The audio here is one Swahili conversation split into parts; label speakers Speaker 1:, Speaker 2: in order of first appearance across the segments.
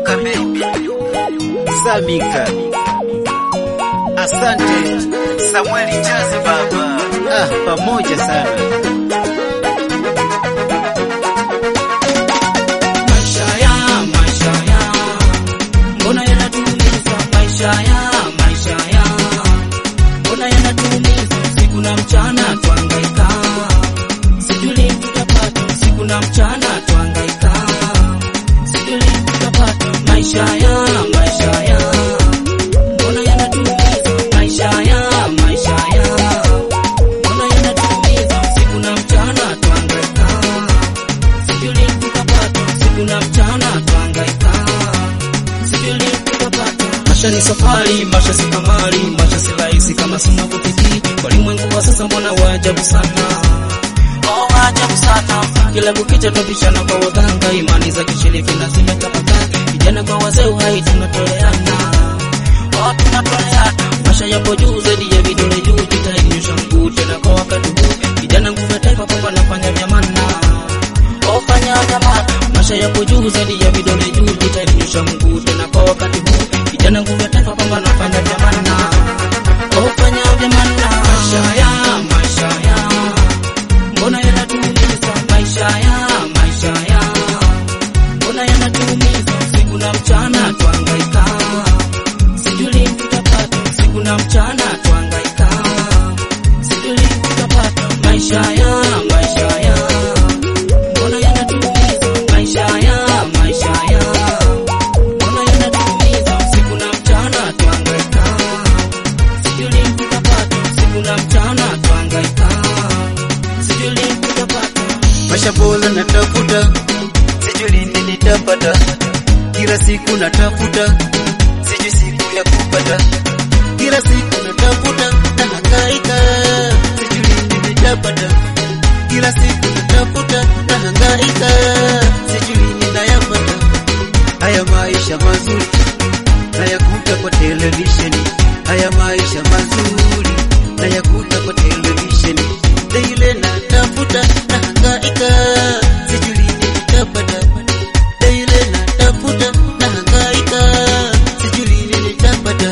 Speaker 1: Manyoka baby. Samika. Asante Samueli Chazi baba. Ah, pamoja sana.
Speaker 2: Maisha ya, maisha ya, mbona yanatuumiza? Maisha ya, maisha ya, mbona yanatuumiza? Siku na mchana twangaika, sijui lini tutapata. Siku na mchana twangaika, sijui lini tutapata. Maisha ya, maisha ya, mbona yanatuumiza? Maisha ya, maisha ya, mbona yanatuumiza? Siku na mchana twangaika sijui lini tutapata, siku na mchana twangaika, sijui lini tutapata. Maisha ni safari, maisha si kamari, maisha si rahisi kama sunavyofikiri. Walimwengu wa sasa mbona waajabu sana, oh, waajabu sana. Kila kukicha twapishana kwa waganga, imani za kishirikina zimetapakaa. Vijana kwa wazee, uhai tunatoleana, oh, tunatoleana. Maisha yapo juu zaidi ya vidole juu, jitahidi nyosha mguu tena kwa wakati huu. Vijana nguvu ya taifa, kwamba nafanya vyamana ofanya jamaa, maisha yapo juu zaidi ya vidole juu, jitainyosha mguu tena kwa wakati huu. Vijana nguvu ya taifa, kwamba nafanya jamana, ofanya jamana. Maisha ya maisha ya, mbona yanatuumiza? Maisha ya maisha ya, mbona yanatuumiza? Siku na mchana twangaika, sijui lini tutapata. Siku na mchana twangaika, sijui lini tutapata. Maisha ya maisha ya Mbona yanatuumiza maisha ya maisha ya Mbona yanatuumiza siku na mchana twangaika Sijui lini tutapata siku na mchana twangaika Sijui lini tutapata
Speaker 1: Maisha bora natafuta, sijui lini nitapata. Kila siku natafuta, sijui siku ya kupata. Kila siku natafuta, nahangaika, sijui lini nitapata. Kila siku natafuta, nahangaika, sijui lini nayapata. Haya maisha mazuri nayakuta kwa televisheni, haya maisha mazuri nayakuta kwa televisheni. Daile natafuta nahangaika, sijui lini nitapata. Daile natafuta nahangaika, sijui lini nitapata.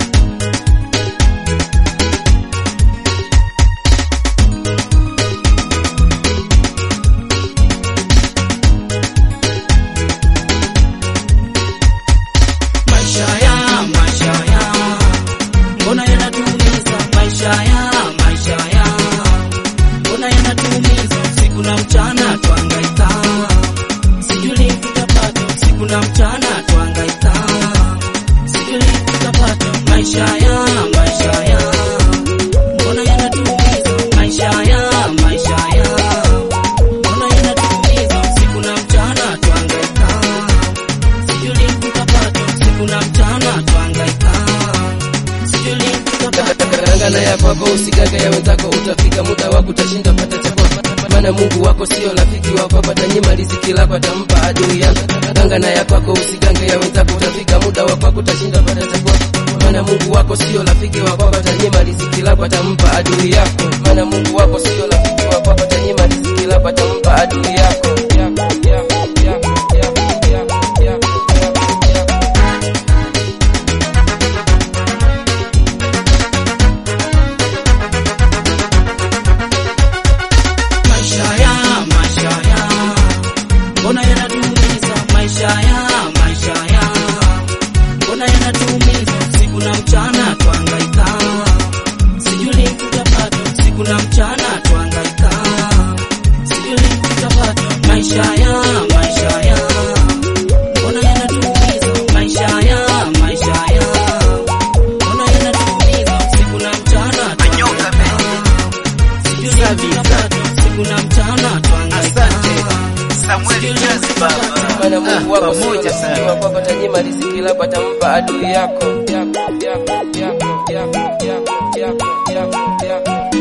Speaker 2: Maisha ya maisha ya Mbona yanatuumiza maisha ya maisha ya Mbona yanatuumiza siku na mchana twangaika Sijui lini tutapata siku na mchana twangaika Sijui lini tutapata maisha ya maisha ya Mbona yanatuumiza maisha ya maisha ya Mbona yanatuumiza siku na mchana twangaika Sijui lini tutapata siku na mchana twangaika Sijui lini tutapata
Speaker 3: Ngana ya kwako usigaga ya wenzako, utafika muda wako utashinda pata chako, maana Mungu wako sio rafiki wako, atanyima riziki lako, atampa adui yako. Ngana ya kwako usigange ya wenzako, utafika muda wako utashinda pata chako, maana Mungu wako sio rafiki wako, atanyima riziki lako, atampa adui yako. Maana Mungu wako sio rafiki wako, atanyima riziki lako, atampa adui yako. Yako, yako, yako, yako, yako, yako, yako, yako.
Speaker 2: maisha ya maisha ya mbona yanatuumiza maisha ya maisha ya mbona yanatuumiza siku na mchana twangaika sijui lini tutapata siku na mchana twangaika sijui lini tutapata maisha ya maisha ya mbona yanatuumiza maisha ya maisha ya mbona yanatuumiza siku na mchana
Speaker 1: Manyoka
Speaker 2: twangaika
Speaker 1: baby.
Speaker 2: siku na mchana twangaika
Speaker 1: Asante Samueli Chazi baba.
Speaker 3: Maana Mungu
Speaker 1: Ah,
Speaker 3: wako sio
Speaker 1: pamoja
Speaker 3: rafiki
Speaker 1: sana.
Speaker 3: wako, atanyima riziki lako, atampa adui yako. Yako, yako, yako, yako, yako, yako, yako, yako, yako.